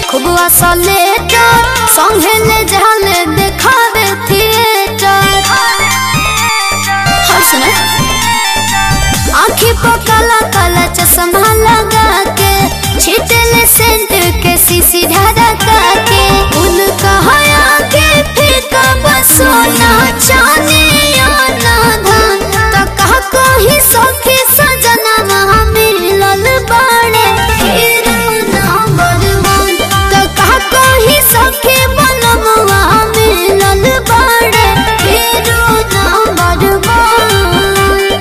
खूब असलेटर संगे ले जाले देखावे थिएटर हर सुने आँखी पर काला काला चश्मा लगा के छिटले सेंट के सीसी ढारा के उनका हया के फीका बसोना चाने या ना धन तो कहा कोई सखी सजना वहाँ मिलल बाड़े हीरो नंबर वन तो कहा कोई सखी बनम वहाँ मिलल बाड़े हीरो नंबर वन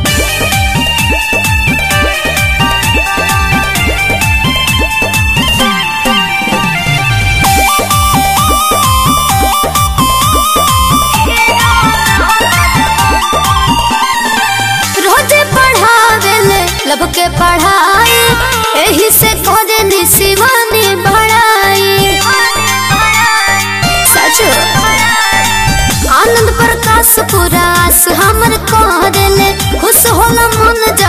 रोजे पढ़ावेले लब के पढ़ाई एही से करे नी शिवानी बढ़ाई सचो आनंद प्रकाश पूरा आस हमर करेले खुश होला मन